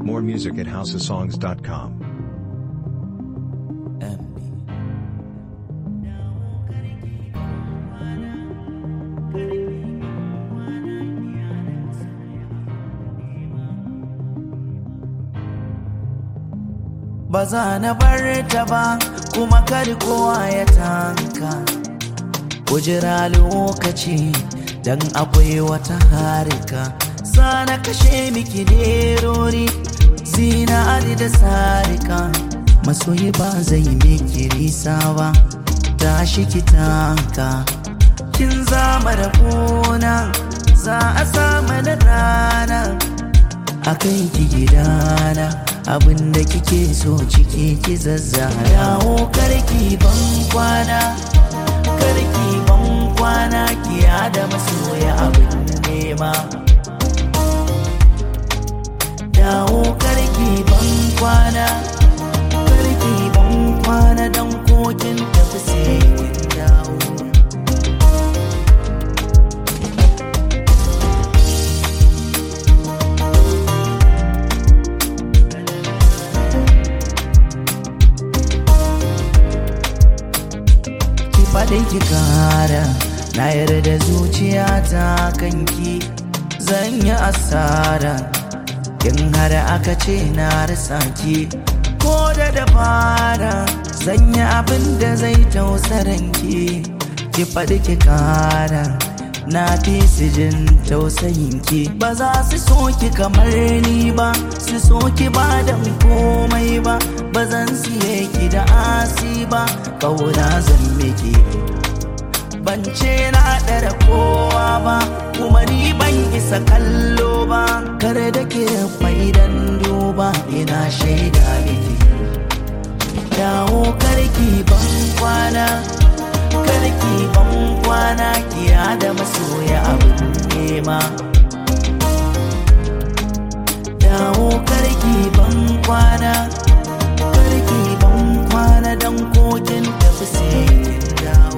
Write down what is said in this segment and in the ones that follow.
More music at houseofsongs.com. ba za na bar ta ba kuma kar kowa ya tanka ku jira lokaci dan akwai wata harika sana kashe miki nerori zinari da sarika masoyi ba zai miki nisa ba tashi ki tanka kin zama da gona za a sama da rana a kai ki gidana abinda kike so ciki ki zazzara yawo karki ban kwana karki ban kwana ki da masoya abin nema yawo karki ban kwana karki ban kwana dan kokin tafi sai kin dawo ki faɗi ki kara na yarda zuciyata kanki zan yi asara in har aka ce na rasa ki ko da dabara zan yi abin da zai tausaran ki ki faɗi ki kara na fi su jin tausayin ki ba za su so ki kamar ni ba su so ki ba da komai ba ba zan siye ki da asi ba kauna zan miki ban ce na ɗara kowa ba kuma ni ban isa kallo ba kare da ke faidan duba ina shaida miki dawo karki ban kwana karki ban kwana kiya da masoya abin nema dawo karki ban kwana karki ban kwana dan kokin tafi sai kin dawo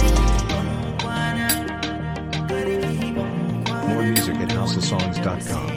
More music at houseofsongs.com.